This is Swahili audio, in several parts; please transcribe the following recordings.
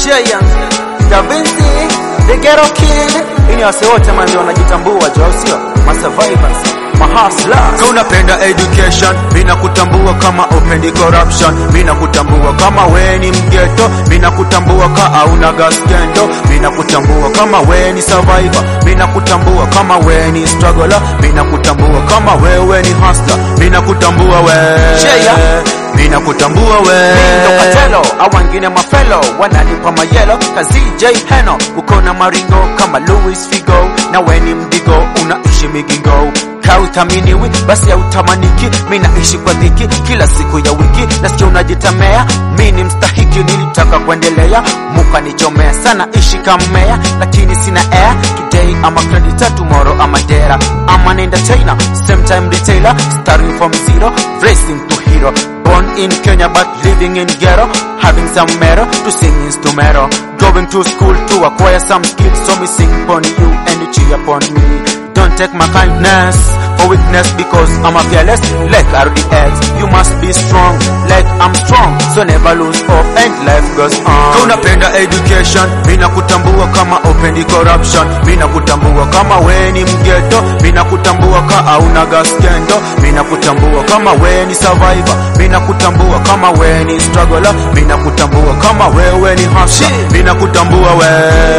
Jaya, Da Vinci, The Ghetto Kid. Ini wase wote manzi wanajitambua jo, au sio? Ma survivors, ma hustlers. Ka unapenda education, mina kutambua kama upendi corruption, mina kutambua kama we ni mgeto, mina kutambua ka auna gaskendo, mina kutambua kama we ni survivor, mina kutambua kama we ni struggler, mina kutambua kama wewe ni hustler, mina kutambua we Cheya. mina kutambua we Ndo Katelo, au wengine mafelo wananipa mayelo kazi J Heno, uko na maringo kama Louis Figo, na we ni mdigo unaishi migingo kauthaminiwi basi hautamaniki. Mi naishi kwa dhiki kila siku ya wiki, nasikia unajitamea. Mi ni mstahiki, nilitaka kuendelea, mukanichomea sana, ishi kamea, lakini sina air today ama creditor, tomorrow ama dera ama an entertainer, same time retailer, starting from zero, racing to hero Born in Kenya but living in ghetto Having some metal to sing instrumental Going to school to acquire some skills So me sing upon you and you cheer upon me Don't take my kindness for weakness Because I'm a fearless like RDX You must be strong like I'm strong So never lose hope and life goes Ka on unapenda education, mina kutambua kama upendi corruption, mina kutambua kama we ni mgeto, mina kutambua ka auna gaskendo, mina kutambua kama we ni survivor, mina kutambua kama we ni struggler, mina kutambua kama wewe ni hustler, mina kutambua we,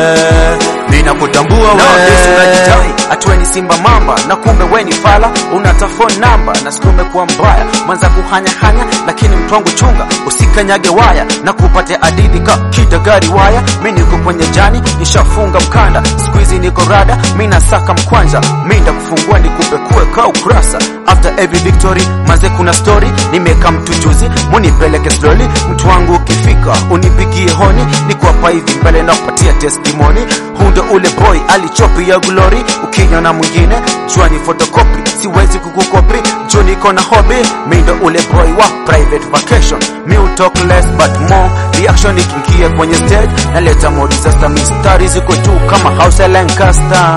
mina kutambua Nowadays we. unajidai atwe ni simba mamba na kumbe we ni fala unata phone namba na sikume kuwa mbaya mwanza kuhanyahanya lakini mtwangu chunga usikanyage waya na kupate adidi ka kidagari waya mi niko kwenye jani nishafunga mkanda squeezy niko rada mi nasaka mkwanja mi ndakufungua nikupekue ka ukurasa after every victory maze kuna story nimeka mtu juzi munipeleke slowly mtu wangu ukifika unipigie honi nikuwapa hivi mbele na kupatia testimony huu ndo ule boy alichopi ya glory ukinywa na mwingine jua ni photocopy siwezi kukukopi juu niko na hobby mi ndo ule boy wa private vacation mi utalk less but more reaction ikingia kwenye stage naleta modi sasa mistari ziko juu kama house ya Lancaster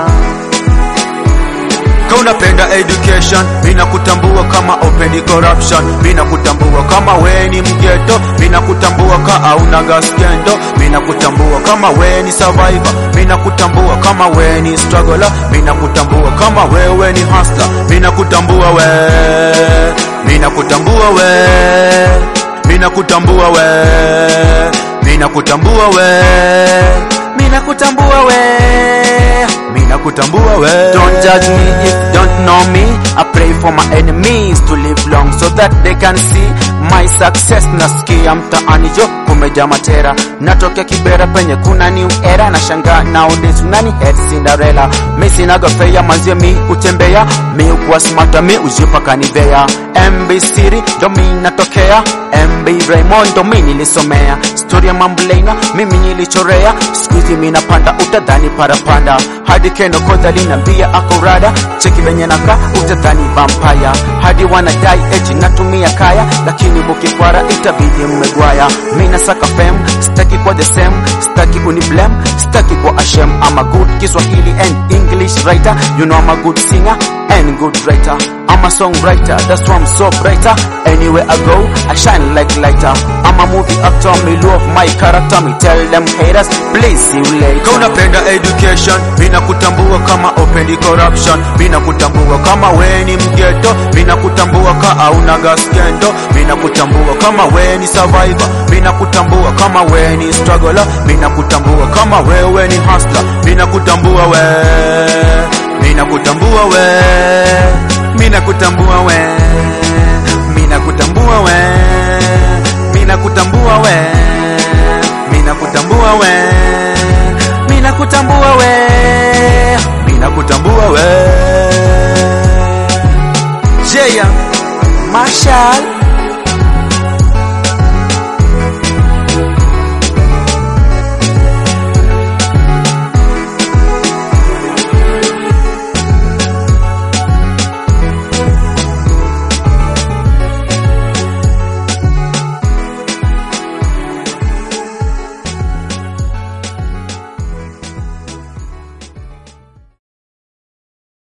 Ka unapenda education, mina kutambua kama upendi corruption, mina kutambua kama we ni mgeto, mina kutambua ka auna gaskendo, mina kutambua kama we ni survivor, mina kutambua kama we ni struggler, mina kutambua kama wewe ni hustler, mina kutambua we, mina kutambua we, mina kutambua we, mina kutambua we, mina kutambua we, mina kutambua we. Don't judge me if you don't know me. I pray for my enemies to live long so that they can see my success. Nasikia mtaani jo kumeja matera, natokea Kibera penye kuna new era. Nashangaa nowadays unani head Cinderella. Mi sinaga fea manzie mi utembea, mi ukuwa smarta mi ujipa kanivea. MB City ndo mi natokea, MB Raymond ndo mi nilisomea. Story ya Mambulaina mimi nilichorea, siku hizi mi napanda utadhani parapanda hadi keno kodha linambia akorada cheki venye naka utadhani vampaya hadi wanadai eti natumia kaya lakini mukikwara itabidi mmegwaya mi nasaka fem staki kwa the same staki uni blame staki kwa ashem I'm a good Kiswahili and English writer you know I'm a good singer and good writer I'm a songwriter that's why I'm so brighter anywhere I go I shine like lighter I'm a movie actor me love my character me tell them haters please see you later Ka unapenda education, mina kutambua kama upendi corruption, mina kutambua kama we ni mgeto, mina kutambua ka auna gaskendo, mina kutambua kama we ni survivor, mina kutambua kama we ni struggler, mina kutambua kama wewe ni hustler, mina kutambua we, mina kutambua we, mina kutambua we, mina kutambua we, mina kutambua we, mina kutambua we mina kutambua we mina kutambua we Jaya Marshall